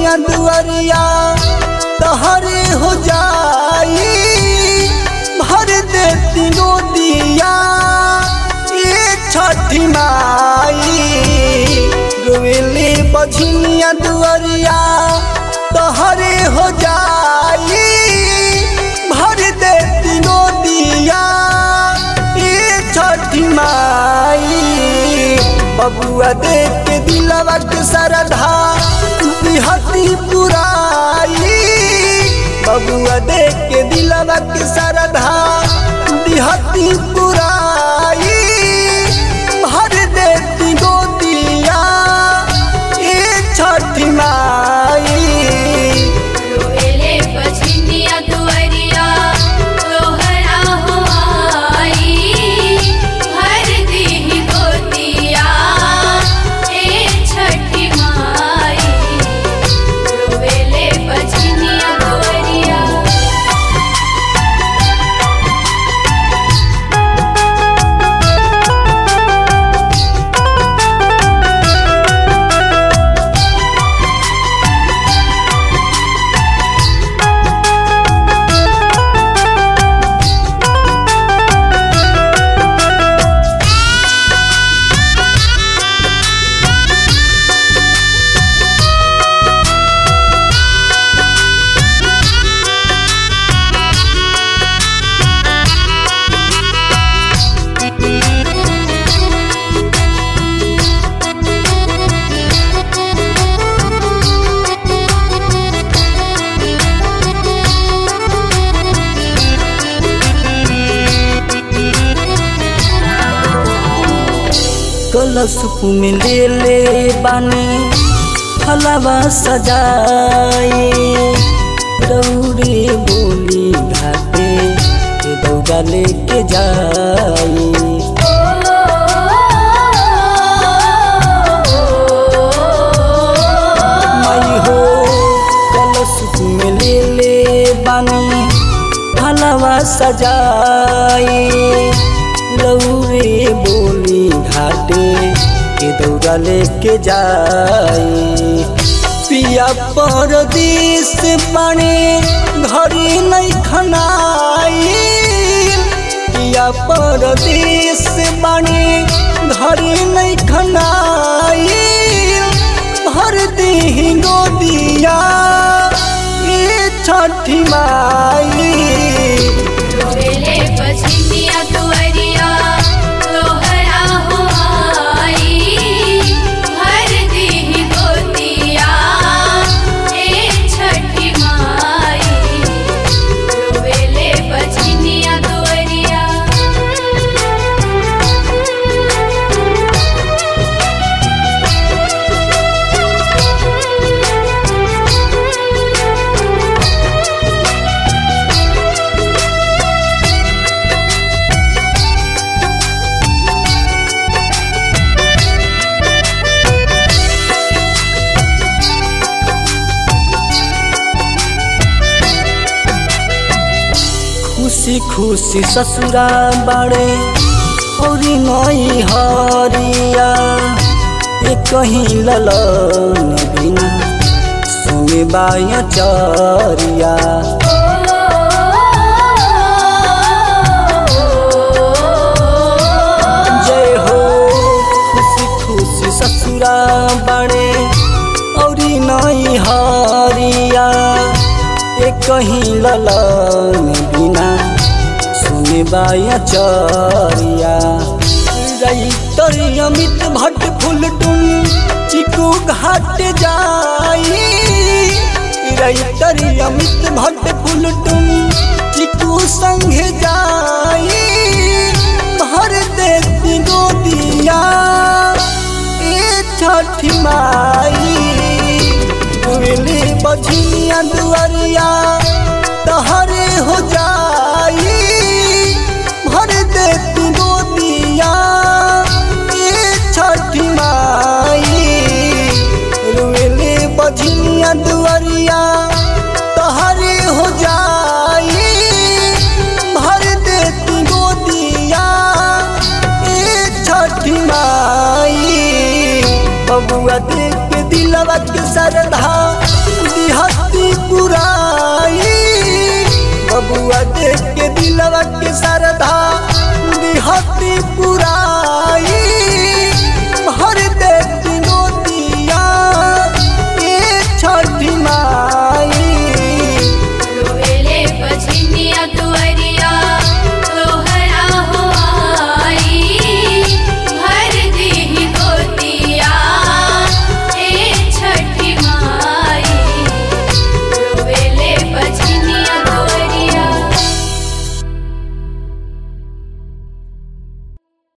बझनिया दुआरिया तहरे हो जाई भर दे तीनों दिया ये छठी माई रोवेले बझनिया दुआरिया तहरे हो जाई भर दे तीनों दिया ये छठी माई बबुआ देख के दिलवा के सरधा बिहती पुराई बबुआ देख के दिलवा के सरधा बिहती पुराई भर देती गोदिया ये छठी माई रोवेले पछिनिया दुआरिया तोहरा हो आई भर दीही गोतिया ए छठी माई रोवेले पछिनिया दुआरिया कलशप में ले ले बानी फलवा सजाई दौड़े बोली घाटे के दौड़ा लेके जाई मई हो कलशप में ले ले बानी फलवा सजाई लौरे बोली घाटे के दौड़ा लेके जाई पिया परदेश पानी घरी नहीं खनाई पिया परदेश पानी घरी नहीं खनाई भर दी गोदिया ये छठी माई रोवेले पछिनिया दुआरिया तोहरा हो आई भर दीही गोतिया ए छठी माई रोवेले पछिनिया दुआरिया खुशी खुशी ससुरा बाड़े और नई हरिया ये कहीं ललन बिना सुने बाया चरिया जय हो खुशी खुशी ससुरा बाड़े और नई हरिया ये कहीं ललन बिना सुने बाया चरिया रही अमित भट्ट फूल टुन चिकू घाट जाई रही अमित भट्ट फूल टुन चिकू संग जाई भर देती गोदिया ए छठी माई कोयली बझिया दुआरिया तहरे हो जाई भर दे तू गोदिया ये छठी माई रुएले बझिया दुआरिया तहरे हो जाई भर दे तू गोदिया ये छठी माई बबुआ देख के दिल दिलवा के सरधा दिहती पुराई बबुआ देख के दिलवा के सरधा दिहती पुराई